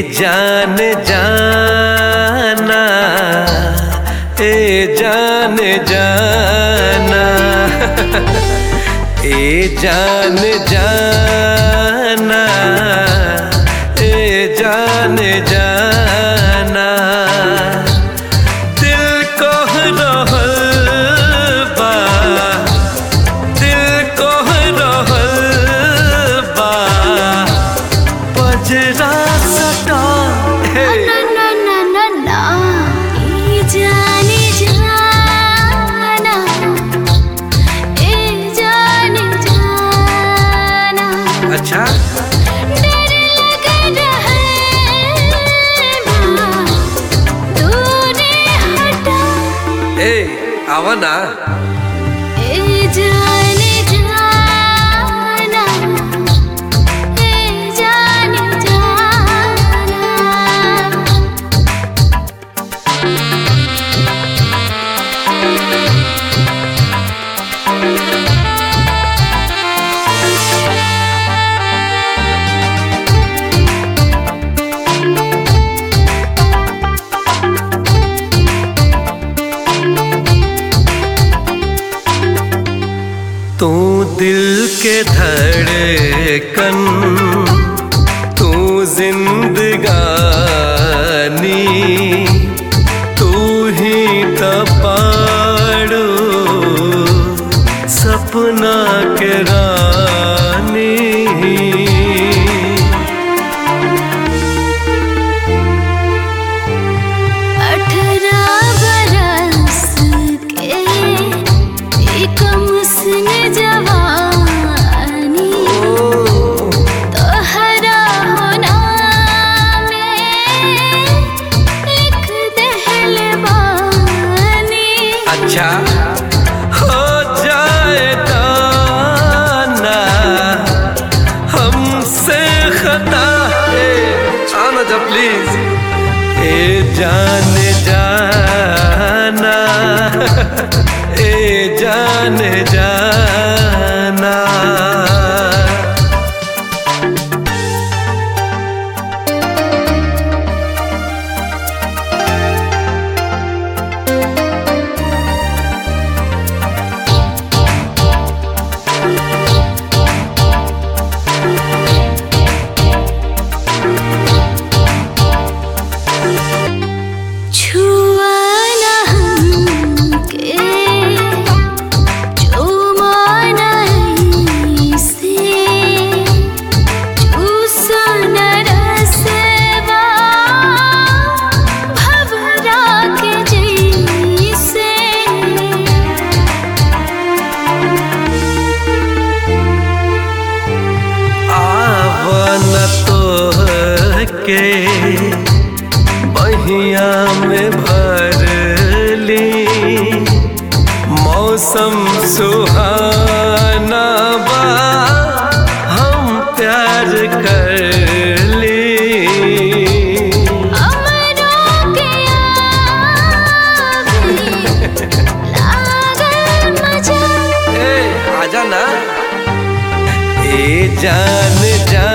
जान जाना ए जान जाना ए जान जाना ए जान जाना दिल को रहल बा दिल को रहल बा पजरा सटा हे ना ना ना ना ना ए जाने जाना ए जाने जाना अच्छा डर लग रहा दूरे हटा ए आवा ना ए जाने जाना ए जाने जाना तू दिल के धड़कन तू जिंदगानी तू ही तपाड़ो सपना के रानी अठारह बरस के एक मुस्न जवानी तोहरा होना में एक दहलवानी अच्छा हो जाए दाना हमसे खता है आना जा प्लीज ए जान जाना ए जान जाना छुआ न हमके चुमा नहीं से चूसन रसवा भवरा के जैसे आवन तो के बहिया में भर ली मौसम सुहाना बा हम प्यार कर ली अमरों के आगे लागल मजा ए आजा ना ए जान जान